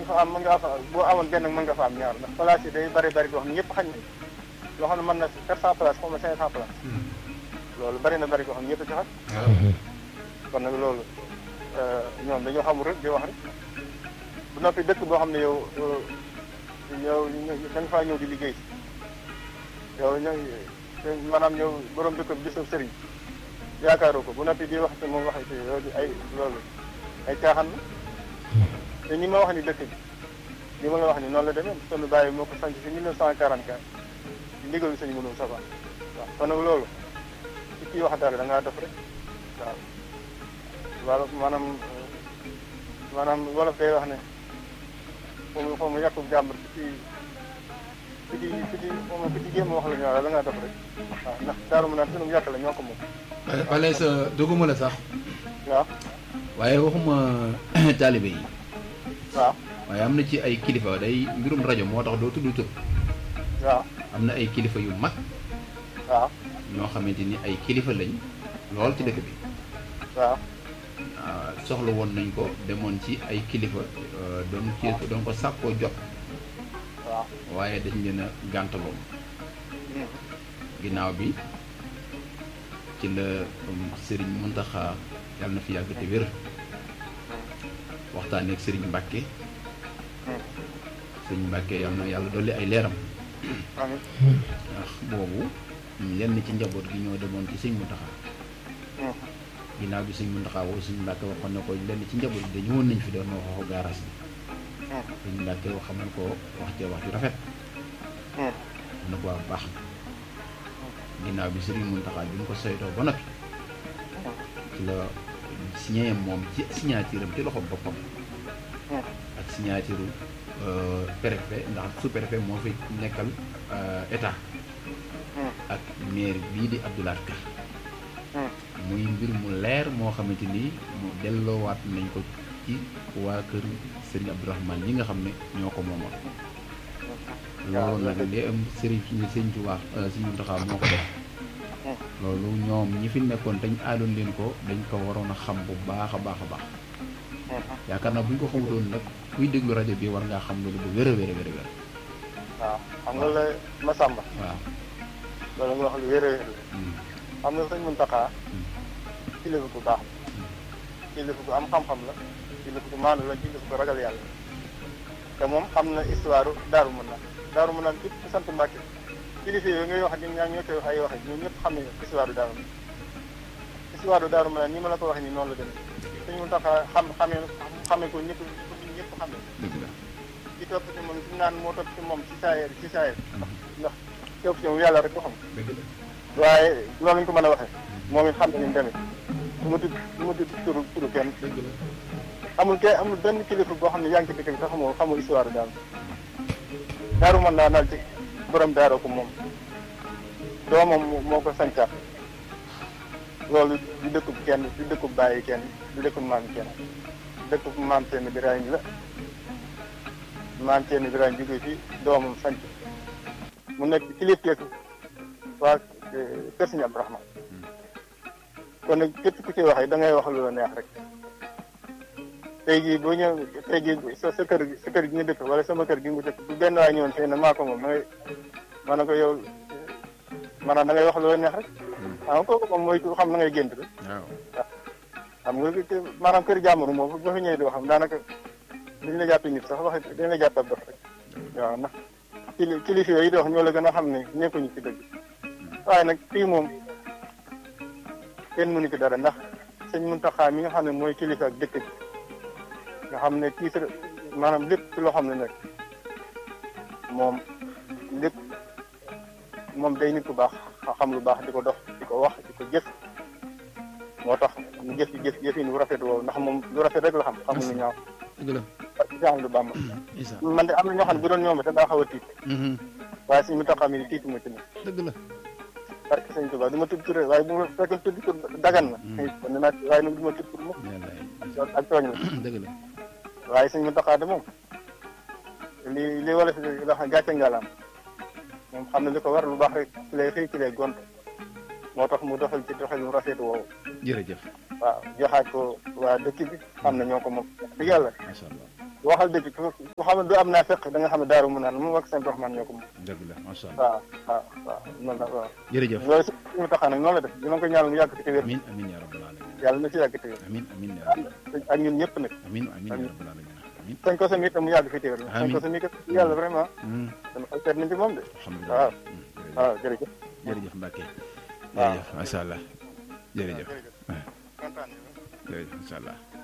dafa am mën nga fa boo amoon benn mën nga fa am ñaar ndax place yi day bari bari boo xam ne ñëpp xañ nañ loo xam ne mën na quatre cent place xaw ma cinq cent place loolu bari na bari boo xam ne ñëpp a ci xaj kon nag loolu ñoom dañoo xamul rek di wax rek bu noppi dëkk boo xam ne yow yow da nga faa ñëw di liggéey yow ñooy maanaam ñëw borom dëkk bi gisoo sëriñ yaakaaroo ko bu noppi di wax te moom waxee ci loolu ay loolu ay caaxaan la te ñi ma wax ni dëkk bi li ma la wax ni noonu la demee sunu bàyyi moo ko sanc si 1944 di ndigalu sëñ mënul saba waaw kon nag loolu ci kii wax dara da ngaa def rek waaw wala maanaam maanaam wolof day wax ne foo mu foo mu yàqu jàmbur ci ci ci ci ci moom ku ci jéem a wax la ñu la ngaa def rek waaw ndax daaru mu naan sunu yàq la ñoo ko moom wala sa duguma la sax waaw waaye waxuma taalibe yi waaw waaye am na ci ay kilifa day mbirum rajo moo tax doo tudd tur waaw am na ay kilifa yu mag waaw ñoo xamante ni ay kilifa lañ lool ci dëkk bi waaw ah, soxla woon nañ ko demoon ci ay kilifa euh, doon ci doon ko sàkkoo jot waaw waaye dañ leen a gàntaloon Hmm. ginnaaw bi ci la um, sëriñ Muntaxa yàlla na fi yàgg te wér waxtaanee ak sëriñ Mbàkke Hmm. sëriñ Mbàkke yàlla na yàlla dolli ay leeram amiin ndax boobu lenn ci njaboot gi ñoo demoon ci sëñ Muntaxa Hmm. ginnaaw bi sëñ Muntaxa woo sëñ Mbàkke waxoon na ko lenn ci njaboot gi dañu woon nañ fi doon wax waxu gaaraas bi Hmm. sëñ Mbàkke wax xamal ko wax ca wax ju rafet Hmm. mu ne ko waa baax na ginnaaw bi sëriñ Muntaxa bi mu ko saytoo ba noppi ci la signé moom ci signature am ci loxo boppam Hmm. ak signature euh, préfet ndax sous préfet moo fi nekkal euh, état Hmm. ak maire bii di Abdoulaye Ka Hmm. muy mbir mu leer moo xamante ni mu delloowaat nañ ko ci waa kër Serigne Abdourahmane ñi nga xam ne ñoo ko moomoon loolu nag li am Serigne Serigne Touba Serigne Mountakha moo ko def Hmm. loolu ñoom ñi fi nekkoon dañ aadoon leen ko dañ ko waroon a xam bu baax a baax a baax Hmm. yaakaar naa bu ñu ko xamutoon nag kuy déglu rajo bi war ngaa xam loolu bu wér a wér a wér a wér waaw xam nga la Masamba waaw loolu nga wax lu wér a wér la Hmm. xam nga sëñ Muntaxa Hmm. kilifa bu baax la kilifa bu am xam-xam la kilifa bu maandu la kilifa bu ragal yàlla te moom xam na histoire daaru mën naan daaru mën naan képp ku sant Mbàkke kilifa yooyu ngay wax di ñaa ñoo koy wax ay waxe ñoom ñëpp xam nañu histoire daaru mën histoire daaru mën naan ni ma la ko waxee nii noonu la demee sëñ Muntaxa xam xamee xamee ko ñëpp ñëpp xamee dëgg la ci topp ci moom ci naan moo topp ci moom ci saayeer ci saayeer ndax topp ci moom yàlla rek ko xam dëgg la waaye loolu ñu ko mën a waxee moom it xam na ni mu demee du ma tudd du ma tudd turu turu kenn dëgg la amul kenn amul benn kilifa boo xam ne yaa ngi ci dëkk bi te xamoo xamoo histoire daal daaru mën naa naal ci borom daaroo ko moom doomam moo- moo ko sancaat loolu du dëkkub kenn du dëkkub bàyyi kenn du dëkkub maam kenn dëkkub maam seen Birahim la maam seen Birahim jóge fi doomam sanc mu nekk kilifteeku waa eh, kër Sëñ Abdourahmane kon nag képp ku ci waxee da ngay wax lu la neex rek tey jii boo ñëw tey jii sa sa kër gi sa kër gi nga dëkk wala sama kër gi nga dëkk bu benn waay ñëwoon fii ne maa ko moom da ngay ma ne ko yow maanaam da ngay wax lu la neex rek xam nga kooku moom mooy ku xam na ngay gént rek waaw xam nga que maanaam kër jàmbur moom boo fa ñëwee doo xam daanaka dañ la jàppee nit sax wax dañ la jàpp ab dof rek waaw ndax kili kilifa yooyu di wax ñoo la gën a xam ne nekkuñu ci dëgg waaye nag fii moom kenn mënu ci dara ndax sëñ Muntaxa mi nga xam ne mooy kilifa ak dëkk bi nga xam ne kii sa maanaam lépp ci loo xam ne nag moom lépp moom day nit ku baax xam lu baax di ko dox di ko wax di ko jëf moo tax ñu jëf ci jëf jëfin bu rafet woowu ndax moom lu rafet rek la xam xamul lu ñaaw dëgg la parce que Cheikh Amadou Bamba isa man de am na ñoo xam ne bu doon ñoom te daa xaw a tiit waaye suñu Muntaxa mi tiitu ma ci ne dëgg la parce que sëñ Tuubaa du ma tudd tur waaye bu ma fekkoon tudd tur dagan na kon ne naa waaye nag du ma tudd tur moom yàlla ak tooñ la dëgg la waaye sëñ Muntaxa de moom li li wala fi la xam gàcce ngalaam moom xam ne li ko war lu baax rek ci lay xëy ci lay gont moo tax mu doxal ci doxal mu rafet woowu jërëjëf waaw joxaat ko waa dëkk bi xam ne ñoo ko moom dëgg yàlla macha allah waxal dëgg ku ku xam ne du am naa fekk da nga xam ne daaru mu naan moom ak seen Rahman ñoo ko moom dëgg la macha allah waaw waaw waaw noonu la waaw jërëjëf loolu si mu taxaa nag noonu la def dina ko ñaanal mu yàgg fi te wér amin amin ya rabbal alamin yàlla na si yàgg te wér amin amin ya rabbal ak ñun ñëpp nag amin amin ya rabbal alamin amin sañ ko sa mi itam mu yàgg fi te wér sañ ko sa mi kat yàlla vraiment Hmm, dama xol seet nañ ci moom de alhamdulilah waaw Hmm, jërëjëf. waaw jërëjëf jërëjëf Mbacke waaw. jërëjëf macha allah jërëjëf kontaan jërëjëf macha allah